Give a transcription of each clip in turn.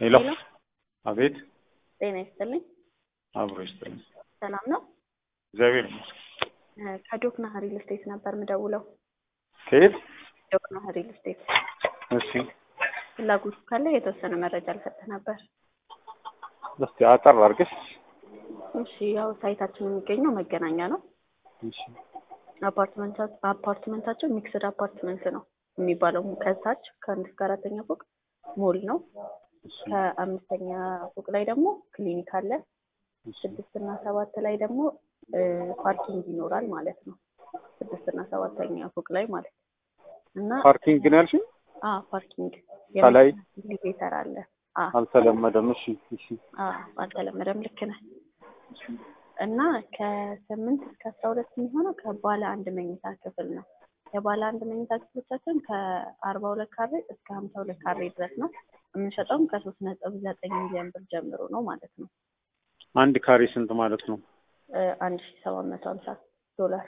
ሄሎ ሄሎ አቤት ጤና ይስጥልኝ። አብሮ ይስጥልኝ ሰላም ነው? እግዚአብሔር ይመስገን እ ከዶክና ሪል ስቴት ነበር ምደውለው። ከየት ዶክና ሪል ስቴት እሺ ፍላጎቱ ካለ የተወሰነ መረጃ ልሰጥህ ነበር። እስቲ አጠር አድርገሽ እሺ ያው ሳይታችን የሚገኘው መገናኛ ነው። እሺ አፓርትመንታ አፓርትመንታቸው ሚክስድ አፓርትመንት ነው የሚባለው። ከታች ከአንድ እስከ አራተኛ ፎቅ ሞል ነው። እሺ ከአምስተኛ ፎቅ ላይ ደግሞ ክሊኒክ አለ። እሺ ስድስት እና ሰባት ላይ ደግሞ እ ፓርኪንግ ይኖራል ማለት ነው። ስድስት እና ሰባተኛ ፎቅ ላይ ማለት ነው። እና ፓርኪንግ ነው ያልሽኝ አ ፓርኪንግ ከላይ? ኤሌቬተር አለ። አ አልተለመደም እሺ እሺ አ አልተለመደም። ልክ ነህ። እና ከስምንት እስከ አስራ ሁለት የሚሆነው ከባለ አንድ መኝታ ክፍል ነው። የባለ አንድ መኝታ ክፍሎቻችን ከአርባ ሁለት ካሬ እስከ ሀምሳ ሁለት ካሬ ድረስ ነው። የምንሸጠውም ከሶስት ነጥብ ዘጠኝ ሚሊዮን ብር ጀምሮ ነው ማለት ነው። አንድ ካሬ ስንት ማለት ነው እ አንድ ሺ ሰባት መቶ ሀምሳ ዶላር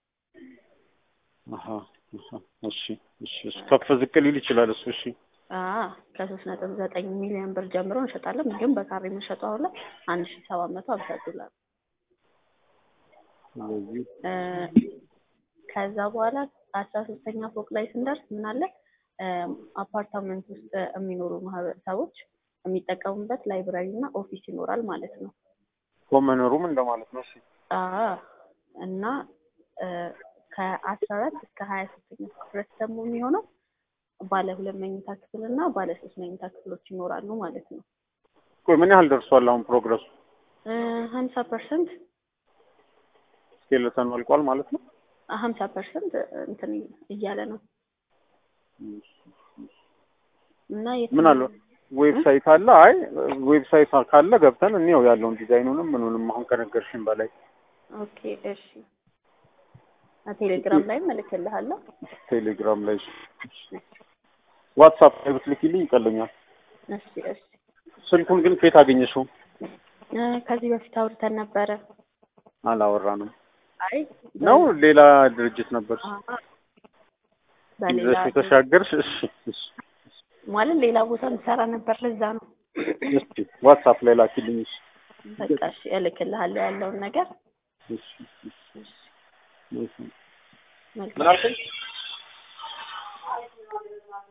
አሀ አሀ እሺ እሺ እሱ ከፍ ዝቅ ሊል ይችላል እሱ እሺ አ ከሶስት ነጥብ ዘጠኝ ሚሊዮን ብር ጀምሮ እንሸጣለን። ግን በካሬ የምንሸጠው አሁን ላይ አንድ ሺ ሰባት መቶ ሀምሳ ዶላር ስለዚህ እ ከዛ በኋላ አስራ ሶስተኛ ፎቅ ላይ ስንደርስ ምን አለ እ አፓርታመንት ውስጥ የሚኖሩ ማህበረሰቦች የሚጠቀሙበት ላይብራሪ እና ኦፊስ ይኖራል ማለት ነው። ኮመን ሩም እንደማለት ነው እሺ አ እና እ ከአስራ አራት እስከ ሀያ ሶስተኛ ክፍል ድረስ ደግሞ የሚሆነው ባለ ሁለት መኝታ ክፍል እና ባለ ሶስት መኝታ ክፍሎች ይኖራሉ ማለት ነው። ቆይ ምን ያህል ደርሷል አሁን ፕሮግረሱ ሀምሳ ፐርሰንት ስኬለተን አልቋል ማለት ነው ሀምሳ ፐርሰንት እንትን እያለ ነው እና የት- ምን አለ ዌብሳይት አለ አይ ዌብሳይት ካለ ገብተን እንየው ያለውን ዲዛይኑንም ምኑንም አሁን ከነገርሽን በላይ ኦኬ እሺ ቴሌግራም ላይም እልክልሃለሁ። ቴሌግራም ላይ ዋትሳፕ ላይ ብትልኪልኝ ይቀለኛል እሺ እሺ ስልኩን ግን ከየት አገኘሽው እ ከዚህ በፊት አውርተን ነበረ። አላወራንም አይ ነው ሌላ ድርጅት ነበር አሀ። በሌላ ይዘሽ የተሻገርሽ እሺ እሺ ማለት ሌላ ቦታ እንሰራ ነበር። ለዛ ነው እስኪ ዋትሳፕ ላይ ላኪልኝ እሺ በቃ እሺ እልክልሃለሁ ያለውን ነገር እሺ እሺ እሺ መልካም ምን አልከኝ